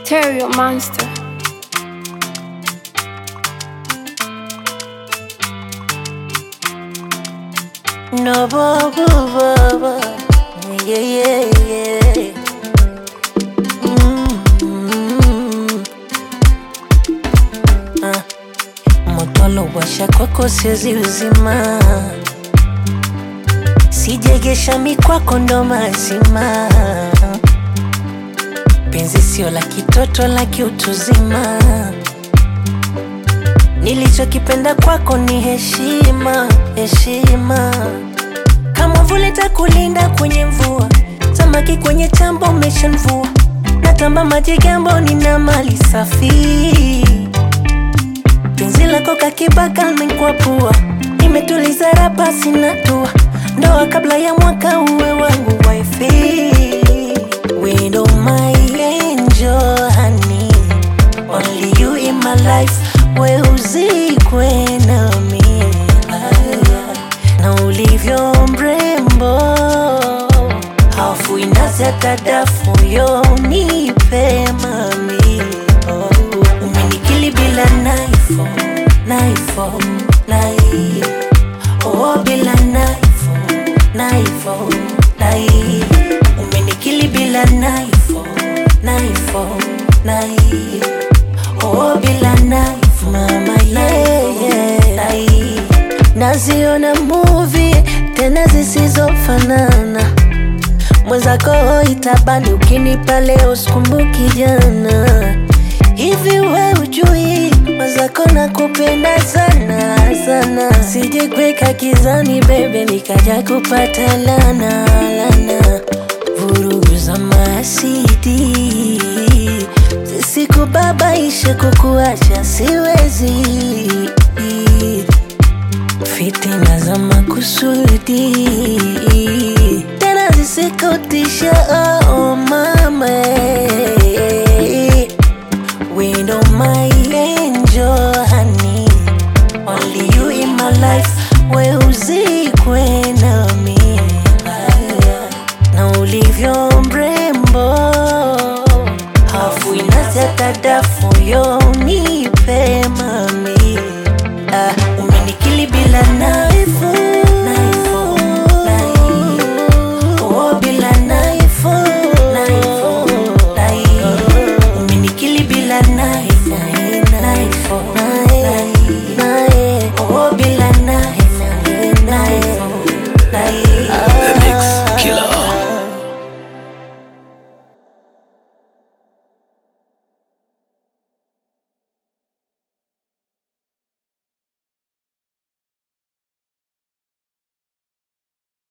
Stereo Monster. No, bo, bo, bo, bo. Yeah, yeah, yeah. Mm. Ah. Moto washa kwako siwezi uzima, sijegesha mikwako ndo mazima. Penzi sio la kitoto, la kiutuzima. Nilichokipenda kwako ni heshima, heshima. Kama vule takulinda kwenye mvua, samaki kwenye chambo umeshanvua. Natamba maji gambo, nina mali safi. Penzi lako kakibaka limekuwa pua, nimetuliza rapa sina tua. Ndoa kabla ya mwaka uwe wangu wifi. Widow my angel honey, only you in my life. We uzikwe nami na ulivyo mrembo, hafu inazi hata dafu yo nipe mami oh. Umenikili bila naifo naifo nai oh, bila naifo naifo nai Umenikili bila naifo naifo nai oh, bila naifo mama yeah, yeah. nai Naziona movie tena zisizofanana mwenzako itabani ukinipa leo sikumbuki jana hivi we ujui mwenzako nakupenda sana sana sije kweka kizani bebe nikaja kupata lana lana vurugu za masidi zisikubabaishe kukuacha siwezi fitina za makusudi tena zisikutisha oh, mama